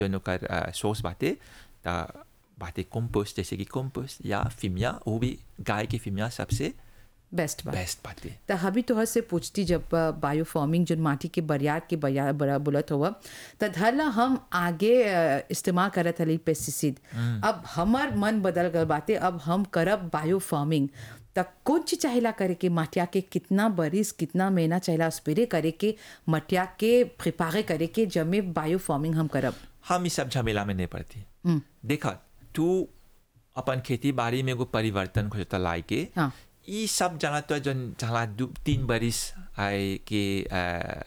जौन ओकर सोर्स बाटे त बाटे कंपोस्ट जैसे कि कंपोस्ट या फिमिया वो भी गाय के फिमिया सबसे बेस्ट बात बेस्ट बाटे त हबी तोहर से पूछती जब बायो फार्मिंग जो माटी के बरियार के बरियार बड़ा बोलत हुआ त धरला हम आगे अ, इस्तेमाल करत हली पेस्टिसाइड अब हमार मन बदल गल बाटे अब हम करब बायो फार्मिंग त कौन चीज चाहेला करे के मटिया के कितना बरिस कितना महीना चाहेला स्प्रे करे के मटिया के प्रिपारे करे के जब में बायो फार्मिंग हम करब हम इस सब झमेला में नहीं पड़ती देखा तू अपन खेती बाड़ी में एगो परिवर्तन खोजता लाई के हाँ। ई सब जना तो जन जहाँ दू तीन बरिस आए के आ,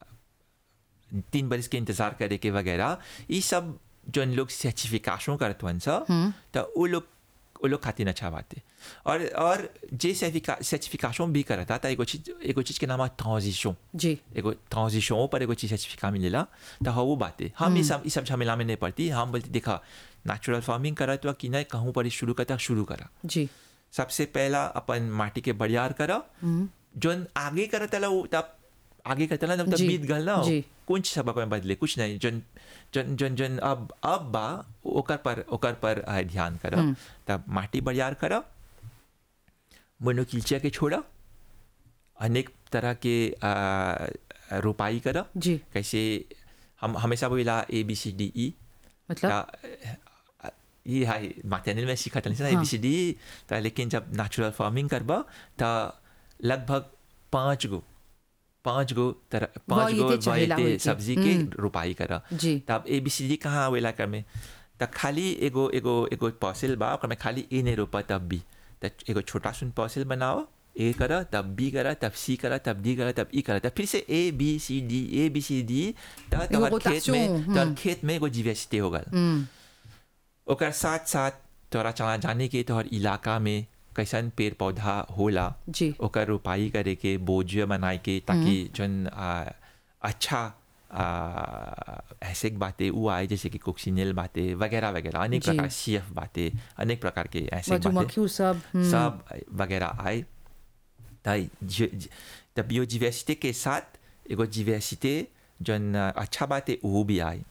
तीन बरिस के इंतजार करे के वगैरह ई सब जन लोग सर्टिफिकेशन करत हन सा तो वो लोग वो लोग खातिर अच्छा बात है और और जे सर्टिफिकेशन भी करता था एगो चीज एगो चीज के नाम है ट्रांजिशन जी एगो ट्रांजिशन पर एगो चीज सर्टिफिकेट मिलेला तो हाँ वो बात है हम ये सब ये सब झमेला में नहीं पड़ती हम बोलते देखा नेचुरल फार्मिंग करा तो कि नहीं कहूँ पर शुरू करता शुरू करा जी सबसे पहला अपन माटी के बड़ियार करा जोन आगे करत तला वो तब आगे करत तला तब जी, बीत गल ना जी। कुछ सब अपन बदले कुछ नहीं जन जन जन जन अब अब बा ओकर पर ओकर पर आ, ध्यान करा तब माटी बड़ियार करा मोनोकिल्चिया के छोड़ा अनेक तरह के आ, रोपाई करा जी कैसे हम हमेशा बोला ए बी सी डी ई मतलब ता- ये हाय मैटरनल में सीखा था ना ए बी सी डी ता लेकिन जब नेचुरल फार्मिंग करबा ता लगभग पाँच गो पाँच गो तरह पाँच गो वाइते चाहेला वाइते होई के। सब्जी के रोपाई करा जी तब ए बी सी डी कहाँ आवेला कर में त खाली एगो एगो एगो पॉसिल बा ओकर में खाली ए नहीं रोपा तब भी त एगो छोटा सुन पॉसिल बनाओ ए करा तब बी करा तब सी करा तब डी करा तब ई करा तब फिर से A B C D A B C D त तोहर खेत में rotation, तोहर खेत में एगो जीवेसिटी हो गल हम्म ओकर साथ साथ तोरा चला जाने के तोहर इलाका में कैसन पेड़ पौधा होला जी ओकर रोपाई करे के बोझ बनाए के ताकि जन आ, अच्छा आ, ऐसे बातें वो आए जैसे कि कोक्सिनेल बातें वगैरह वगैरह अनेक जी। प्रकार सी एफ बातें अनेक प्रकार के ऐसे बातें मधुमक्खी उ सब हम्म, सब वगैरह आए ताई तब बायोडिवर्सिटी के साथ एगो डिवर्सिटी जन अच्छा बात है वो भी आए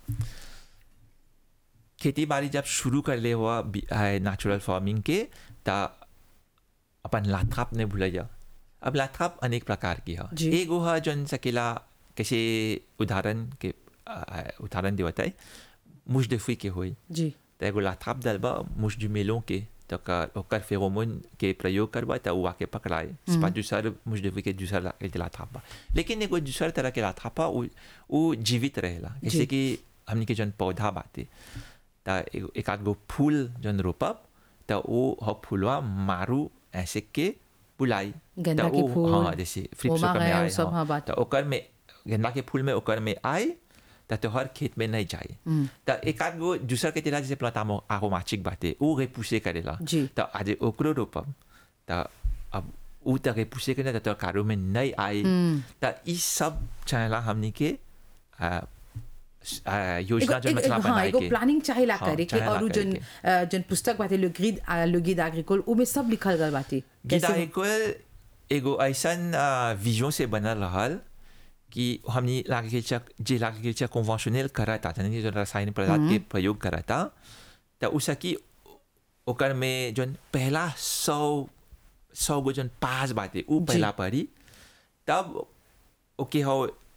खेती बाड़ी जब शुरू कर ले हुआ नेचुरल फार्मिंग के ता अपन लाथाप ने भूलिया अब लाथाप अनेक प्रकार की है जी। एगो है जन सकेला कैसे उदाहरण के आ, उदाहरण देवता है मुजदफी के होई जी त एगो लाथाप दलबा मुझ जुमेलों के तो कर ओकर फेरोमोन के प्रयोग करबा त उ आके पकड़ाए स्पा दूसर मुझदफी के दूसर ला- के लाथाप बा लेकिन एगो दूसर तरह के लाथाप बा उ उ जीवित रहेला जैसे कि हमनी के जन पौधा बाते त एगो एक आध गो फूल जन रोपब त ओ ह फूलवा मारू ऐसे के बुलाई गेंदा त के उ- फूल, हाँ जैसे फ्लिप्स ओमा ओकर में गया, आए उ सब, हाँ। हाँ, बात। त ओकर में गेंदा के फूल में ओकर में आए त तोहर खेत में नहीं जाए त एक आध गो दूसर के तेरा जैसे प्लता आरोमाचिक बाटे उ गे पुसे करेला जी। त आज ओकरो रोपब त अब उ त गे पुसे करे त कारो में नहीं आए त ई सब चाहेला हमनी के आ, आ, योजना एगो- जो एगो- मतलब हाँ बनाए एगो के प्लानिंग चाहेला हाँ, करे के चाहेला और उ करे जन के। अ, जन पुस्तक बाटे लो ग्रीड लो गिद एग्रीकोल उ में सब लिखल गल बाटे गीता कैसे- एगो एगो ऐसन विजन से बनल रहल कि हमनी एग्रीकल्चर जे एग्रीकल्चर कन्वेंशनल करता यानी जो रासायनिक पदार्थ के प्रयोग करता त उ सकी ओकर में जन पहला सौ सौ गो जन पास बाटे उ पहला पढ़ी तब ओके हो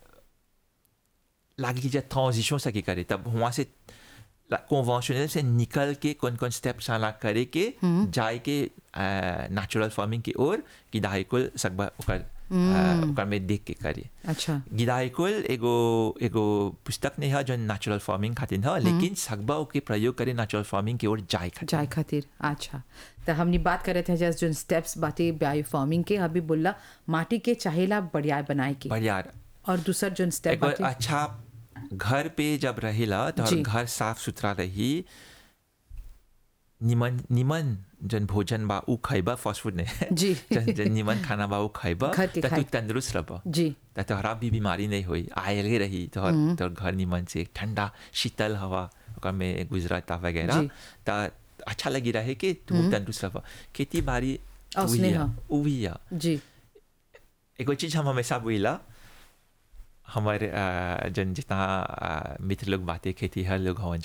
एग्रीकल्चर ट्रांजिशन सकी करे तब वहाँ से कन्वेंशनल से निकल के कौन कौन स्टेप साला करे के जाए के नेचुरल फार्मिंग की ओर कि दाहिकुल सकबा ओकर आ, ओकर में देख के करे अच्छा गिदाइकुल एगो एगो पुस्तक नहीं है जो नेचुरल फार्मिंग खातिर है लेकिन सकबा ओके प्रयोग करे नेचुरल फार्मिंग की ओर जाए खातिर जाए खातिर अच्छा तो हमने बात करे थे जस्ट जो स्टेप्स बाटे बायो फार्मिंग के अभी बोला माटी के चाहेला बढ़िया बनाए के बढ़िया और दूसर जो स्टेप एगो बाटे अच्छा घर पे जब रहेला तो जी। घर साफ सुथरा रही निमन निमन जन भोजन बा उ खैबा फास्ट फूड ने जी। जन जन निमन खाना बा उ खैबा घर के त तू खाए। तंदुरुस्त रहबा जी त तोहरा भी बीमारी नहीं हुई आयले रही तोहर तोहर घर निमन से ठंडा शीतल हवा ओकर में गुजरता वगैरह जी। त अच्छा लगी रहे कि तू तंदुरुस्त रह खेती बाड़ी औसने उही ह। है, उही है। जी एगो चीज हम हमेशा बोला हमारे अ, जन जितना अ, मित्र लोग बातें खेती हर लोग हवन